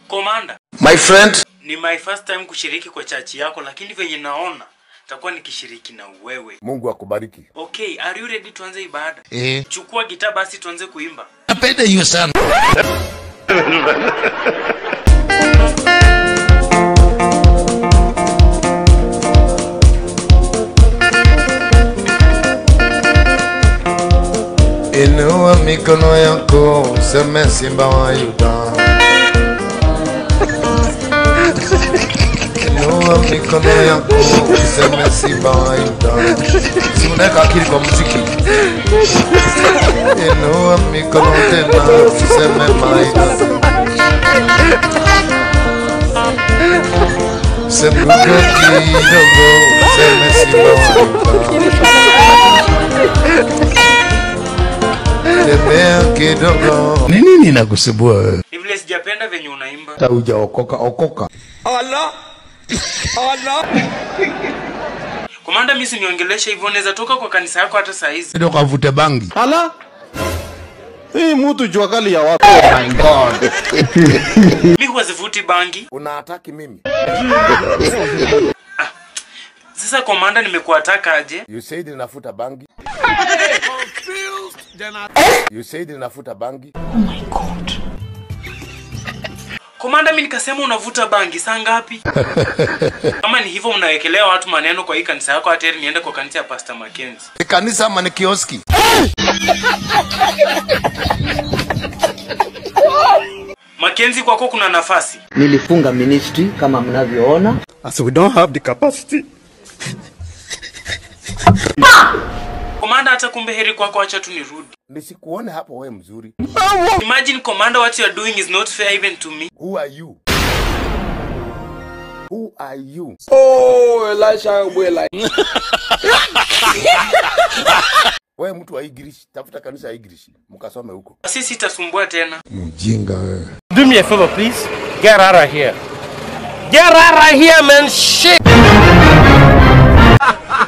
Komanda, My friend, ni my first time kushiriki kwa chachi yako, lakini venye naona takuwa nikishiriki na wewe. Mungu akubariki. Okay, are you ready? Tuanze ibada. Eh, Chukua gitaa basi tuanze kuimba. napenda hiyo sana. Inua mikono yako useme simba wa Yuda. Inua mikono yako useme simba wa Yuda. Si unaweka akili kwa muziki. Inua mikono tena useme maida. Sembuka kidogo useme simba wa Yuda. Tembea kidogo. Ni nini inakusumbua wewe? Ni vile sijapenda venye unaimba. Hata hujaokoka okoka. Komanda, mimi siniongelesha hivyo, naweza toka kwa kanisa yako hata saa hizi. Ndio kavute bangi. Ala, hii mtu jua kali ya watu. Mimi huwa sivuti bangi. Unaataki mimi. Sasa komanda, nimekuataka aje? You said ninafuta bangi. You said ninafuta bangi. Komanda, mimi nikasema unavuta bangi saa ngapi? Kama ni hivyo, unawekelea watu maneno kwa hii kanisa yako, hata heri niende kwa kanisa ya Pastor Mackenzie. Ni kanisa ama ni kioski? Mackenzie, kwako kuna nafasi. nilifunga ministry kama mnavyoona As we don't have the capacity. Komanda, hata kumbe heri kwako, acha tu nirudi. Nisikuone hapo wewe mzuri. Imagine commander, what you are doing is not fair even to me. Who are you? Who are you? Wewe mtu wa English, tafuta kanisa ya English, mkasome huko. Sisi itasumbua tena. Mjinga wewe. Do me a favor, please. Get out of here. Get out of here, man. Shit.